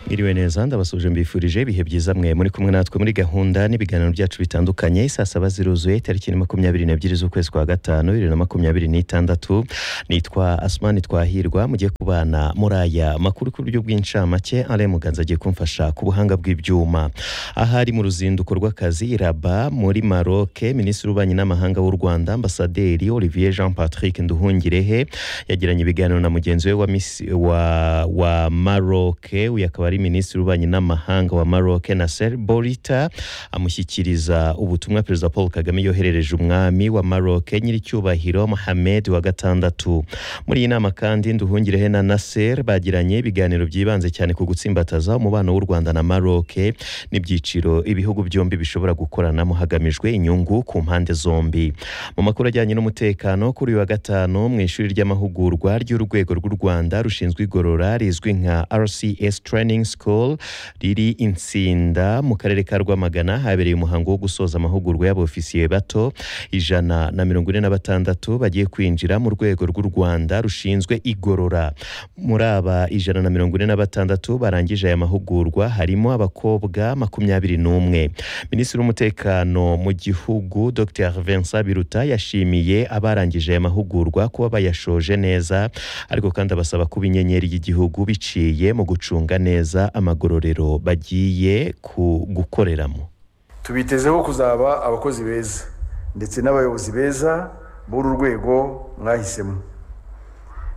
Mwiriwe neza ndabasuje mbifurije ibihe byiza mwe muri kumwe natwe muri gahunda n'ibiganiro byacu bitandukanye saa saba ziruzuye tariki ni makumyabiri n'ebyiri z'ukwezi kwa gatanu bibiri na makumyabiri n'itandatu nitwa asumani twahirwa mugiye kubana muri aya makuru ku buryo bw'incamake ale muganza agiye kumfasha ku buhanga bw'ibyuma ahari mu ruzinduko rw'akazi raba muri maroc minisitiri w'ububanyi n'amahanga w'u rwanda ambasaderi olivier jean patrick nduhungirehe yagiranye ibiganiro na mugenzi we wa, misi- wa, wa maroc uyu akaba ari minisitiri w'ububanyi n'amahanga wa maroc nasser borita amushyikiriza ubutumwa perezida paul kagame yoherereje umwami wa maroc nyiricyubahiro mohamed wa gatandatu muri iyi nama kandi nduhungirehe na nasser bagiranye ibiganiro byibanze cyane ku gutsimbataza umubano w'u rwanda na maroc n'ibyiciro ibihugu byombi bishobora gukoranamo hagamijwe inyungu ku mpande zombi mu makuru ajyanye n'umutekano kuri uyu wa gatanu mu ishuri ry'amahugurwa ry'urwego rw'u rwanda rushinzwe igorora rizwi nka rcs training school riri insinda mu karere ka rwamagana habereye umuhango wo gusoza amahugurwa y'abofisiye bato ijana na mirongo ine na batandatu bagiye kwinjira mu rwego rw'u rwanda rushinzwe igorora muri aba ijana na mirongo ine na batandatu barangije aya mahugurwa harimo abakobwa makumyabiri n'umwe minisitiri w'umutekano mu gihugu dr vincent biruta yashimiye abarangije aya mahugurwa kuba bayashoje neza ariko kandi abasaba kuba inyenyeri y'igihugu biciye mu gucunga neza amagororero bagiye ku gukoreramo tubitezeho kuzaba abakozi beza ndetse n'abayobozi beza b'uru rwego mwahisemo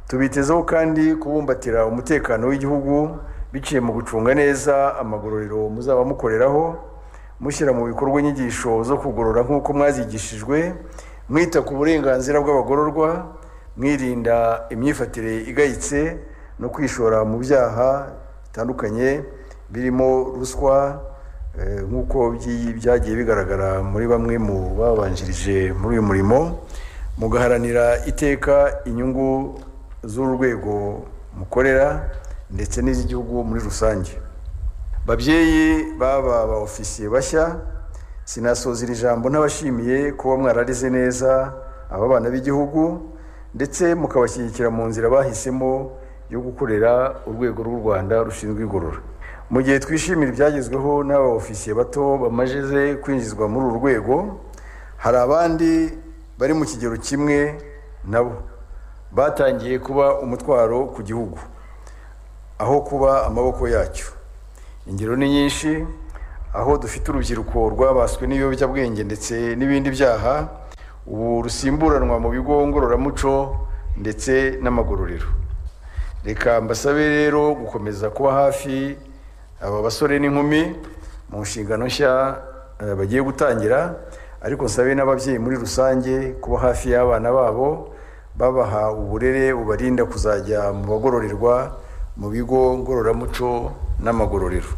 tubitezeho kandi kubumbatira umutekano w'igihugu biciye mu gucunga neza amagororero muzaba mukoreraho mushyira mu bikorwa inyigisho zo kugorora nk'uko mwazigishijwe mwita ku burenganzira bw'abagororwa mwirinda imyifatire igayitse no kwishora mu byaha bitandukanye birimo ruswa eh, nk'uko by'i- byagiye bigaragara muri bamwe mu babanjirije muri uyu murimo mugaharanira iteka inyungu z'urwego mukorera ndetse n'iz'igihugu muri rusange babyeyi baba ba ofisiye bashya sinasoza iri jambo ntabashimiye kuba mwararize neza aba bana b'igihugu ndetse mukabashyigikira mu nzira bahisemo yo gukorera urwego rw'u rwanda rushinzwe igorora mu gihe twishimira ibyagezweho n'aba ofisiye bato bamajeze kwinjizwa muri uru rwego hari abandi bari mu kigero kimwe nabo batangiye kuba umutwaro ku gihugu aho kuba amaboko yacyo ingero ni nyinshi aho dufite urubyiruko rwabaswe n'ibiyobyabwenge ndetse n'ibindi byaha ubu rusimburanwa mu bigo ngororamuco ndetse n'amagororero reka mbasabe rero gukomeza kuba hafi aba basore n'inkumi mu nshingano nshya eh, bagiye gutangira ariko nsabe n'ababyeyi muri rusange kuba hafi y'abana babo babaha uburere bubarinda kuzajya mu bagororerwa mu bigo ngororamuco n'amagororero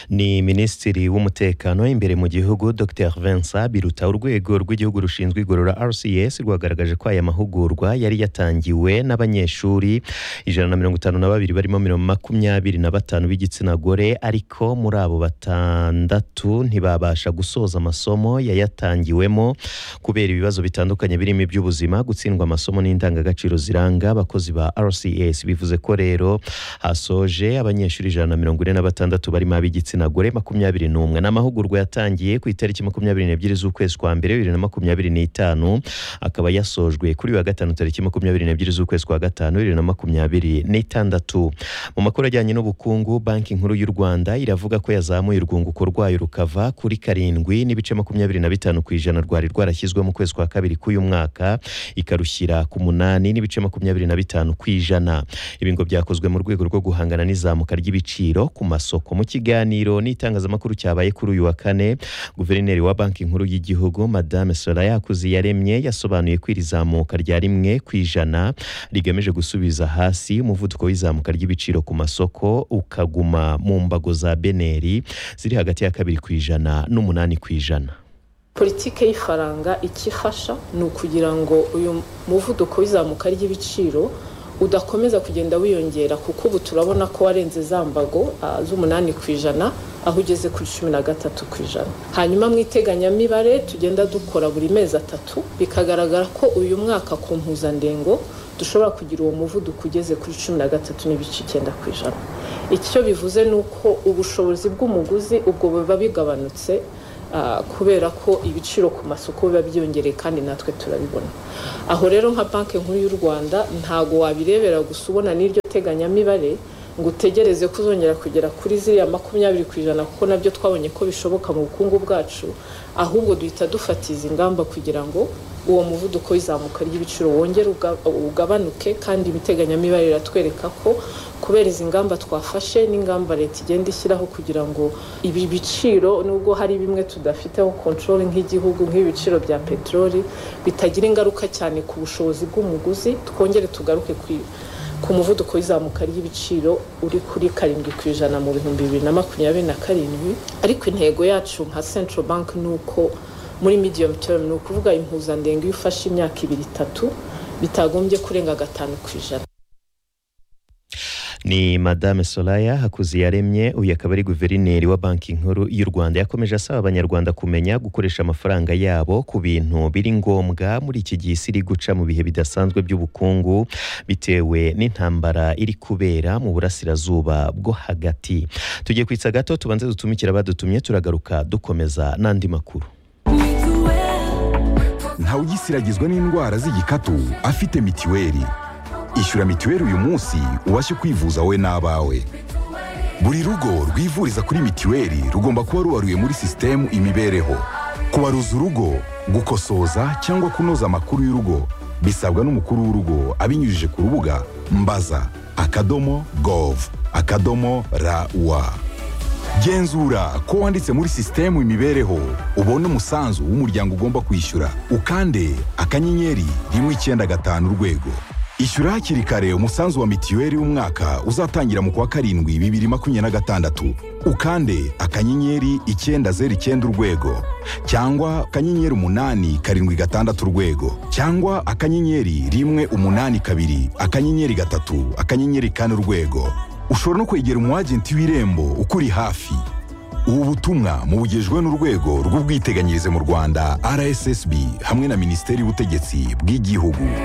ni minisitiri w'umutekano imbere mu gihugu dr vincent biruta urwego rw'igihugu rushinzwe igorora rcs rwagaragaje ko aya mahugurwa yari yatangiwe n'abanyeshuri ijana na mirongo itanu na babiri barimo mirongo makumyabiri na batanu b'igitsina gore ariko muri abo batandatu ntibabasha gusoza amasomo yayatangiwemo kubera ibibazo bitandukanye birimo iby'ubuzima gutsindwa amasomo n'indangagaciro ziranga abakozi ba rcs bivuze ko rero hasoje abanyeshuri ijana na mirongo ine na batandatu barimo ab'igitsina gore makumyabiri n'umwe ni amahugurwa yatangiye ku itariki makumyabiri n'ebyiri z'ukwezi kwa mbere bibiri na makumyabiri n'itanu akaba yasojwe kuri uyu wa gatanu tariki makumyabiri n'ebyiri z'ukwezi kwa gatanu bibiri na makumyabiri n'itandatu mu makuru ajyanye n'ubukungu banki nkuru y'u rwanda iravuga ko yazamuye urwunguko rwayo rukava kuri karindwi n'ibice makumyabiri na bitanu ku ijana rwari rwarashyizwe mu kwezi kwa kabiri k'uyu mwaka ikarushyira ku munani n'ibice makumyabiri na bitanu ku ijana ibi ngo byakozwe mu rwego rwo guhangana n'izamuka ry'ibiciro ku masoko mu kiganiro n'itangazamakuru cyabaye kuri uyu wa kane guverineri wa banki nkuru y'igihugu madame soraya yakuziyaremye yasobanuye ko iri zamuka rya rimwe ku ijana rigamije gusubiza hasi umuvuduko w'izamuka ry'ibiciro ku masoko ukaguma mu mbago za beneri ziri hagati ya kabiri ku ijana n'umunani ku ijana politike y'ifaranga icyo ifasha ni ukugira ngo uyu muvuduko w'izamuka ry'ibiciro udakomeza kugenda wiyongera kuko ubu turabona ko warenze za mbago ah, z'umunani ku ijana aho ugeze kuri cumi na gatatu ku ijana hanyuma mu iteganyamibare tugenda dukora buri mezi atatu bikagaragara ko uyu mwaka ku mpuzandengo dushobora kugira uwo muvuduko ugeze kuri cumi na gatatu n'ibice icyenda ku ijana icyo bivuze ni uko ubushobozi bw'umuguzi ubwo buba bigabanutse kubera ko ibiciro ku masoko biba byiyongereye kandi natwe turabibona aho rero nka banki nkuru y'u rwanda ntago wabirebera gusa ubona n'iryo teganyamibare ngo utegereze ko uzongera kugera kuri ziriya makumyabiri ku ijana kuko nabyo twabonye ko bishoboka mu bukungu bwacu ahubwo duhita dufatiza ingamba kugira ngo uwo muvuduko w'izamuka ry'ibiciro wongere ugabanuke kandi ibiteganyamibare biratwereka ko kubera izi ngamba twafashe n'ingamba leta igenda ishyiraho kugira ngo ibi biciro nubwo hari bimwe tudafiteho kontorori nk'igihugu nk'ibiciro bya peteroli bitagira ingaruka cyane ku bushobozi bw'umuguzi twongere tugaruke ku ku muvuduko w'izamuka ry'ibiciro uri kuri karindwi ku ijana mu bihumbi bibiri na makumyabiri na karindwi ariko intego yacu nka central bank ni uko muri medium term ni ukuvuga impuzandengo iyo ufashe imyaka ibiri itatu bitagombye kurenga gatanu ku ijana ni madame solaya hakuziyaremye uyu akaba ari guverineri wa banki nkuru y'u rwanda yakomeje asaba abanyarwanda kumenya gukoresha amafaranga yabo ku bintu biri ngombwa muri iki gihe isi iri guca mu bihe bidasanzwe by'ubukungu bitewe n'intambara iri kubera mu burasirazuba bwo hagati tugiye kwitsa gato tubanze dutumikira abadutumye turagaruka dukomeza n'andi makuru ntawugisiragizwa n'indwara z'igikatu afite mitiweli ishyura mitiweli uyu munsi ubashe kwivuza wowe n'abawe buri rugo rwivuriza kuri mitiweli rugomba kuba rubaruye muri sisitemu imibereho kubaruza urugo gukosoza cyangwa kunoza amakuru y'urugo bisabwa n'umukuru w'urugo abinyujije ku rubuga mbaza akadomo gov akadomo rawa genzura ko wanditse muri sisitemu imibereho ubona umusanzu w'umuryango ugomba kwishyura ukande akanyenyeri rimwe icyenda gatanu urwego ishyura hakiri kare umusanzu wa mitiweli w'umwaka uzatangira mu kwa karindwi bibiri makumyabiri na gatandatu ukande akanyenyeri icyenda zeru icyenda urwego cyangwa akanyenyeri umunani karindwi gatandatu urwego cyangwa akanyenyeri rimwe umunani kabiri akanyenyeri gatatu akanyenyeri kane urwego ushobora no kwegera umwagenti w'irembo ukuri hafi ubu butumwa mubugejwe n'urwego rw'ubwiteganyirize mu rwanda rssb hamwe na minisiteri y'ubutegetsi bw'igihugu